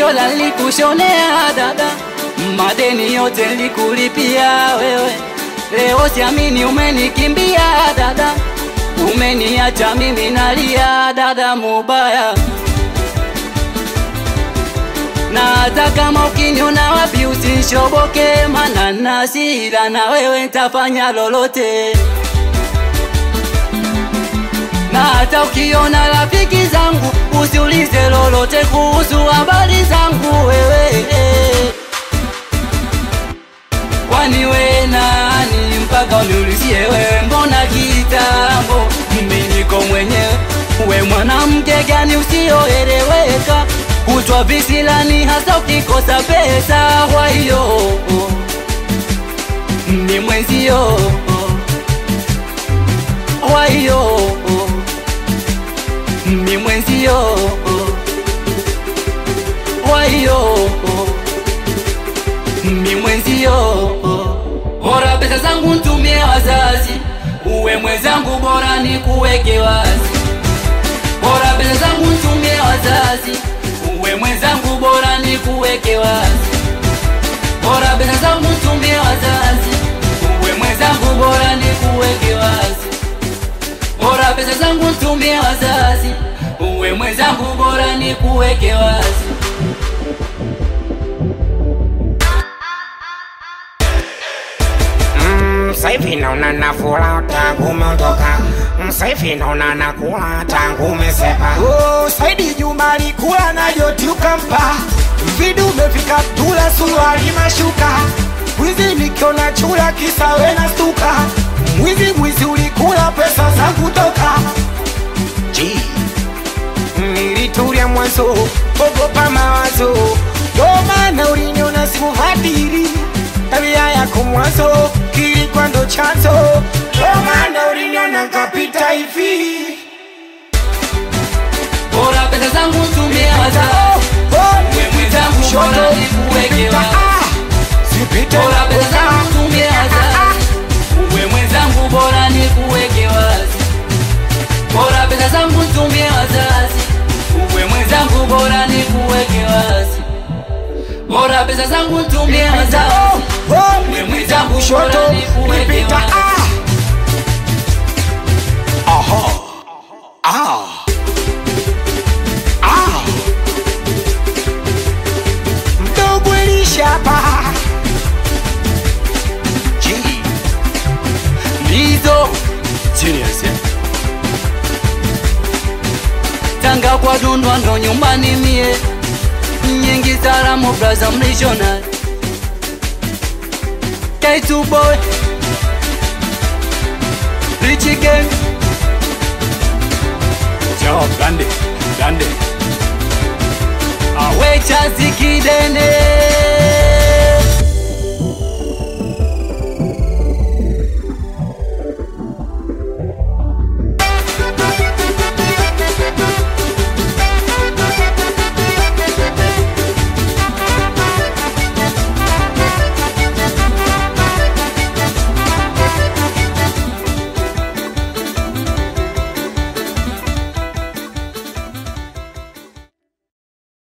shola nilikushonea dada, madeni yote nilikulipia wewe. Leo siamini umenikimbia dada, umeniacha mimi nalia dada, mubaya na hata kama ukiniona wapi usinshoboke, mana nasira na wewe nitafanya lolote. Na hata ukiona rafiki zangu usiulize lolote kuhusu habari zangu wewe, kwani we nani mpaka uniulizie wewe? Mbona kitambo mimi niko mwenyewe, we mwanamke gani usioeleweka kutwa visilani hasa ukikosa pesa. Kwa hiyo ni mwenzio, kwa hiyo ni mwenzio, kwa hiyo ni mwenzio. Bora pesa zangu ntumie wazazi, uwe mwenzangu, bora ni kuweke wazi. Bora pesa zangu ntumie wazazi uwe mwenzangu bora ni kuweke wazi, bora pesa zangu tumie wazazi, uwe mwenzangu bora ni kuweke wazi, bora pesa zangu tumie wazazi, uwe mwenzangu bora ni kuweke wazi. Sasa hivi naona nafura tangu umeondoka, sasa hivi naona nakula tangu umesepa. Oh, Saidi Juma alikula na Joti ukampa vidume vikatula suruali mashuka Mwizi nikiona chura kisa we na stuka Mwizi mwizi ulikula pesa zangu toka G. Nilitulia mwanzo, ogopa mawazo, Ndo maana uliniona sikuhadiri Tabia yako mwanzo kilikuwa ndo chanzo Ndo maana uliniona kapita hivi Bora pesa zangu tumie wazazi, uwe mwenzangu bora ni kuweke wazi. Bora pesa zangu tumie wazazi, uwe mwenzangu bora ni kuweke wazi. Bora pesa zangu tumie wazazi, uwe mwenzangu bora ni kuweke wazi. Bora pesa zangu tumie wazazi, uwe mwenzangu bora ni kuweke wazi. Mdogo elishapa G. Lizo Genius Tanga kwa dundwa ndo nyumbani mie Nyingi salamu braza mlishona K2 boy Richie gang Job Dande Dande Awe chazi kidene